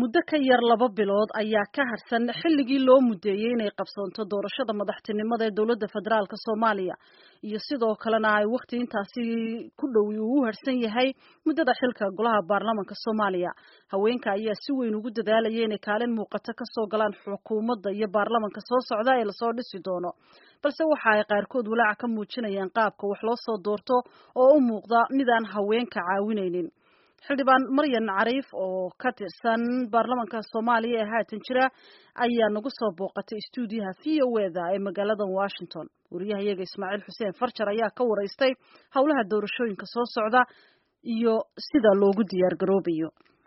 muddo ka yar laba bilood ayaa ka harsan xilligii loo mudeeyey inay qabsoonto doorashada madaxtinimada ee dowladda federaalk soomaaliya iyo sidoo kalena ay wakhti intaasi ku dhowi uu u harsan yahay muddada xilka golaha baarlamanka soomaaliya haweenka ayaa si weyn ugu dadaalaya inay kaalin muuqato kasoo galaan xukuumadda iyo baarlamanka soo socda ee lasoo dhisi doono balse waxa ay qaarkood walaaca ka muujinayaan qaabka wax loo soo doorto oo u muuqda midaan haweenka caawinaynin xildhibaan maryan cariif oo ka tirsan baarlamanka soomaaliya ee haatan jira ayaa nagu soo booqatay stuudiyaha v o eda ee magaalada washington wariyaha iyaga ismaaciil xuseen farjar ayaa ka waraystay howlaha doorashooyinka soo socda iyo sida loogu diyaar garoobayo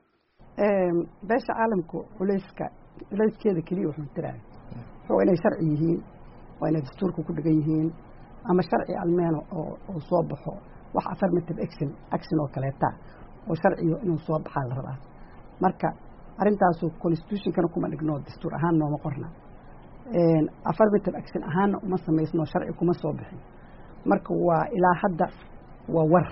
beesha caalamku culeyska culeyskeeda keliya wuxuu tiraya waa inay sharci yihiin waa inay dastuurka ku dhigan yihiin ama sharci almeeno oo soo baxo wax affirmative action action oo kaleeta oo sharciyo inuu soo baxaa la rabaa marka arrintaasu constitutionkana kuma dhigno dastuur ahaan nooma qorna affirmative action ahaanna uma samaysno sharci kuma soo bixin marka waa ilaa hadda waa war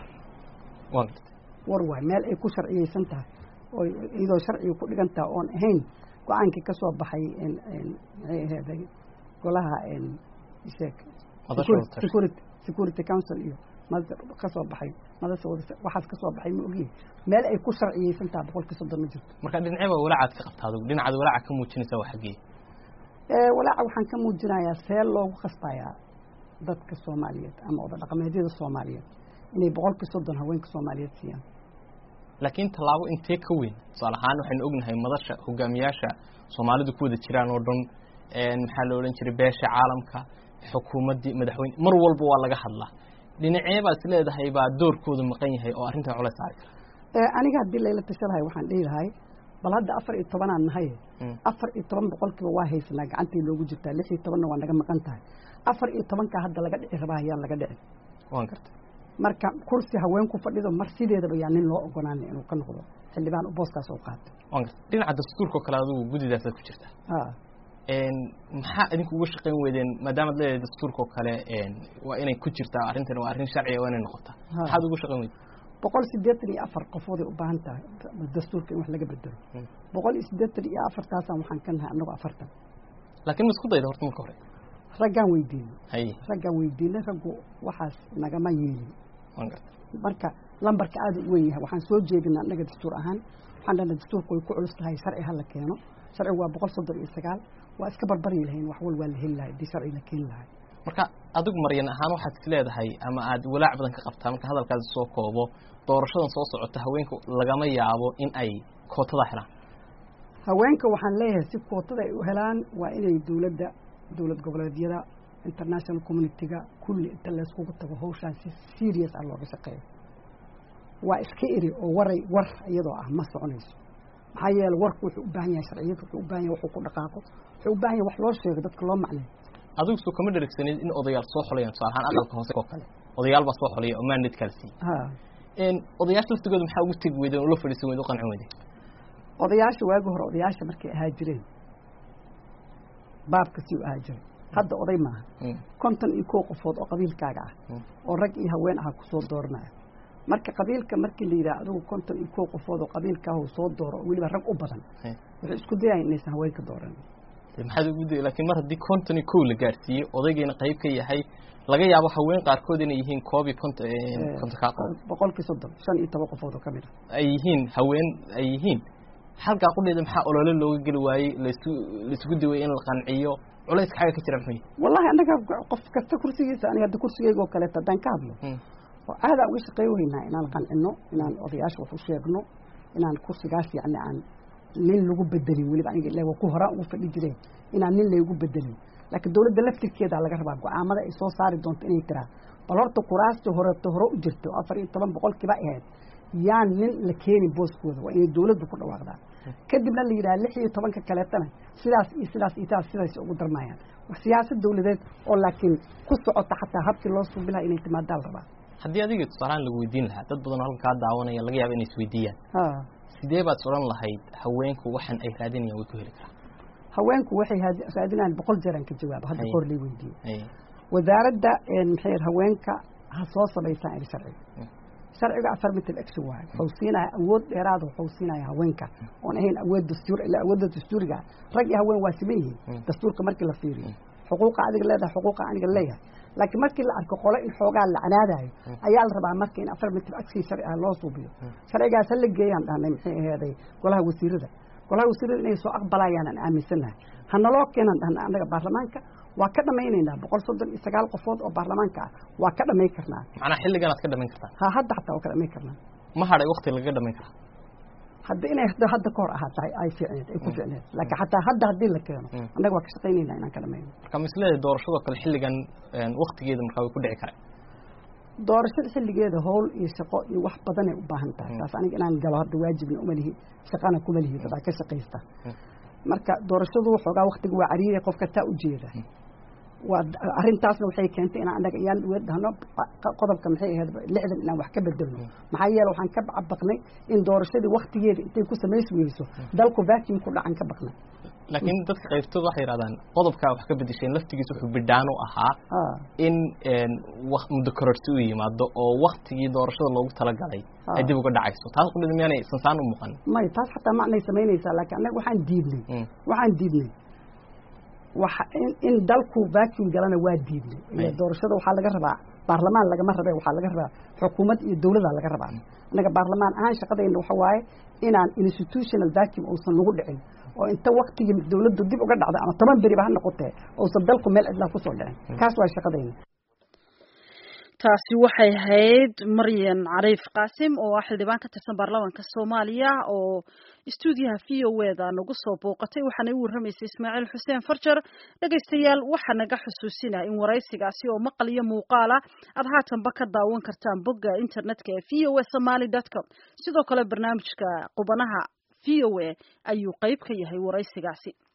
war waay meel ay ku sharciyeysan tahay oo iyadoo sharciga ku dhigan tahay oon ahayn go-aankii ka soo baxay maxay aheeday golaha sheek security council iyo kasoo baxay madasa waxaas ka soo baxay ma ogiye meel ay ku sharciyeysan taha boqolkii soddon ma jirto marka dhinacee baa walaacaad ka qabtaa adug dhinacaad walaaca ka muujinaysaa waa xaggee walaaca waxaan ka muujinayaa see loogu khasbayaa dadka soomaaliyeed ama oda dhaqameedyada soomaaliyeed inay boqolkii soddon haweenka soomaaliyeed siiyaan laakiin tallaabo intee ka weyn tusaale ahaan waxaynu ognahay madasha hogaamiyaasha soomaalidu ku wada jiraan oo dhan maxaa la odhan jiray beesha caalamka xukuumaddii madaxweyne mar walba waa laga hadlaa dhinacee baad is leedahay baa doorkoodu maqan yahay oo arrintan culays saari kara aniga haddii layla tashadahay waxaan dhihi lahay bal hadda afar iyo tobanaan nahay afar iyo toban boqolkiiba waa haysanaa gacantii loogu jirtaa lix iyo tobanna waa naga maqan tahay afar iyo tobankaa hadda laga dhici rabaa ayaan laga dhicin waan garta marka kursi haweenku fadhido mar sideedaba yaa nin loo ogolaanay inuu ka noqdo xildhibaan booskaas oo qaato waan garta dhinaca dastuurka oo kale adigu guddidaasaad ku jirtaa maxaa idinku uga shaqayn weydeen maadaamaad leedahay dastuurka oo kale waa inay ku jirtaa arrintan waa arrin sharciga waa inay noqotaa maxaad uga shaqayn weyden boqol siddeetan iyo afar qofooday u baahan tahay dastuurka in wax laga bedelo boqol iyo siddeetan iyo afartaasaan waxaan ka nahay annago afartan laakiin ma isku dayda horta marka hore raggaan weydiinay haye raggaan weydiinay raggu waxaas nagama yeelin waan garta marka lambarka aada u weyn yahay waxaan soo jeedina annaga dastuur ahaan waxaan dhahna dastuurka way ku culus tahay sharci ha la keeno sharcigu waa boqol soddon iyo sagaal waa iska barbaryi lahayn wax wal waa la heli lahay haddii sharci la keeni lahay marka adigu maryan ahaan waxaad is leedahay ama aad walaac badan ka qabtaa marka hadalkaasi soo koobo doorashadan soo socota haweenka lagama yaabo in ay kootada helaan haweenka waxaan leeyahay si kootada ay u helaan waa inay dowladda dowlad goboleedyada international communitiga kulli inta layskugu tago hawshaan si serious ah looga shaqeeyo waa iska eri oo waray war iyadoo ah ma soconayso maxaa yeele warku wuxuu u baahan yahay sharciyad wuxuu u baahan yahay waxuu ku dhaqaaqo wuxuu u baahan yahay wax loo sheego dadka loo macnayo adigu soo kama dherigsaneed in odayaal soo xolayaan tusaale ahaan aqalka hoose oo kale odayaal baa soo xolaya oo mandate kala siiye odayaasha laftigooda maxaa ugu tegi weydeen oo la fadhiisan weyde u qancin weyde odayaasha waagi hore odayaasha markay ahaa jireen baabka sii u ahaa jiray hadda oday maaha konton iyo kow qofood oo qabiilkaaga ah oo rag iyo haween aha kusoo dooranaya marka qabiilka markii la yidhaha adigu konton iyo kow qofood oo qabiilkaahu soo dooro oo weliba rag u badan waxay isku dayayan inaysan haweenka dooran maxaad ugu day laakiin mar haddii konton iyo kow la gaarsiiyey odaygiina qayb ka yahay laga yaabo haween qaarkood inay yihiin koob iyo konton konton kaa qof boqolkii soddon shan iyo toban qofood oo ka mid ah ay yihiin haween ay yihiin halkaa qudheeda maxaa olole looga geli waayey lasu laisugu daway in la qanciyo culayska xagga ka jira muxuu yahay wallahi annaga qof kasta kursigiisa aniga hadda kursigeyga oo kaleeto haddaan ka hadlo oo aadaa uga shaqey weynaa inaan qancino inaan odayaasha wax u sheegno inaan kursigaas yacni aan nin lagu bedelin weliba aniga ila waa ku horaan ugu fadhi jireen inaan nin laygu bedelin laakiin dowladda laftirkeeda laga rabaa go-aamada ay soo saari doonto inay tiraa bal horta kuraasta horeto hore u jirto afar iyo toban boqolkiiba ahayd yaan nin la keenin booskooda waa inay dowladdu ku dhawaaqdaa kadibna la yidhaha lix iyo tobanka kaleetana sidaas iyo sidaas iyo sidaas sidaas ugu darmayaan siyaasad dowladeed oo laakiin ku socota xataa habkii loo suubi lahaa inay timaadaa la rabaa haddii adiga tusaalahaan lagu weydiin lahaa dad badan oo halkan kaa daawanaya laga yaaba inay isweydiiyaan sidee baad odhan lahayd haweenku waxan ay raadinayaan way ku heli karaan haweenku waxay raadinayaan boqol jeeraan ka jawaabo hadda kor lay weydiiyey wasaaradda maxay haweenka ha soo samaysaan eri sharciga sharciga affirmative action waayo wuxuu siinaya awood dheeraada wuxuu siinaya haweenka oon ahayn awood dastuur ila awoodda dastuuriga rag iyo haween waa siman yihiin dastuurka markii la fiiriyo xuquuqa adiga leedahay xuquuqa aniga leeyahay laakiin markii la arko qole in xoogaa la canaadayo ayaa la rabaa marka in affirmative action sharci ah loo suubiyo sharcigaas ha la geeyaan dhahnay maxay aheeday golaha wasiirada golaha wasiirada inay soo aqbalayaan aan aaminsannahay hanaloo keenan dhahna annaga baarlamaanka waa ka dhamaynaynaa boqol soddon iyo sagaal qofood oo baarlamaanka ah waa ka dhamayn karnaa macnaa xilligan aad ka dhamayn kartaa ha hadda xataa waa ka dhamayn karnaa ma hadhay wakti lagaga dhamayn karaa hadda inay hadda ka hor ahaa tahay ay fiicneed ay ku fiicneed laakiin xataa hadda haddii la keeno annaga waa ka shaqaynaynaa inaan ka dhamayno marka misleeda doorashadoo kale xilligan waktigeeda markaa way ku dhici kareen doorashada xilligeeda howl iyo shaqo iyo wax badanay u baahan tahay taas aniga inaan galo hadda waajibna uma lihi shaqana kuma lihi dadaa ka shaqaysta marka doorashadu waxoogaa waktiga waa cariiriya qofka taa ujeeda waa arrintaasna waxay keentay inaan annaga iyaan dhahno qodobka maxay ahayd lixdan inaan wax ka bedelno maxaa yeele waxaan ka baqnay in doorashadii waktigeeda intay ku samays weyso dalku vacuum ku dhacan ka baqnay laakiin dadka qaybtood waxay yidhahdaan qodobkaa wax ka bedesheen laftigiisa wuxuu bidhaan u ahaa in muddo kororsi u yimaado oo waktigii doorashada loogu talagalay ay dib uga dhacayso taas qudhida miyaanay sansaan u muuqan may taas xataa macnay samaynaysaa laakiin annaga waxaan diidnay waxaan diidnay waxa in dalku vacuum galana waa diidnay iyo doorashada waxaa laga rabaa baarlamaan lagama rabe waxaa laga rabaa xukuumad iyo dawladaa laga rabaa annaga baarlamaan ahaan shaqadayna waxa waaye inaan institutional vacuum uusan lagu dhicin oo inta waktigii dawladdu dib uga dhacda ama toban beriba ha noqotee uusan dalku meel cidlaa kusoo dhicin kaas waa shaqadayna taasi waxay ahayd maryan cariif qaasim oo ah xildhibaan ka tirsan baarlamaanka soomaaliya oo stuudiyaha v o eda nagu soo booqatay waxaana u warramaysay ismaaciil xuseen farjar dhegaystayaal waxaa naga xusuusinaya in waraysigaasi oo maqal iyo muuqaala aad haatanba ka daawan kartaan bogga internetka ee v o a somaly dot com sidoo kale barnaamijka qubanaha v o a ayuu qayb ka yahay waraysigaasi